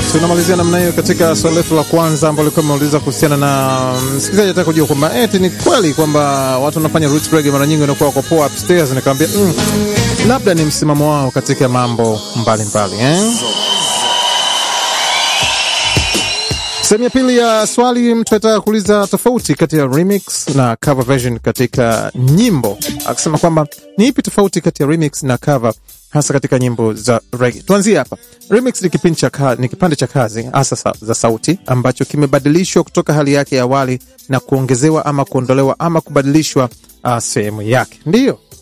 tunamalizia namna hiyo katika swali letu la kwanza ambalo likuwa imeuliza kuhusiana na msikilizaji ataka kujua kwamba eti ni kweli kwamba watu wanafanya roots reggae mara nyingi wanakuwa wako poa upstairs. Nikamwambia mm, labda ni msimamo wao katika mambo mbalimbali eh? Sehemu ya pili ya swali, mtu anataka kuuliza tofauti kati ya remix na cover version katika nyimbo, akisema kwamba ni ipi tofauti kati ya remix na cover hasa katika nyimbo za reggae. Tuanzie hapa. Remix ni kipindi cha ka, ni kipande cha kazi hasa sa, za sauti ambacho kimebadilishwa kutoka hali yake ya awali na kuongezewa ama kuondolewa ama kubadilishwa uh, sehemu yake, ndiyo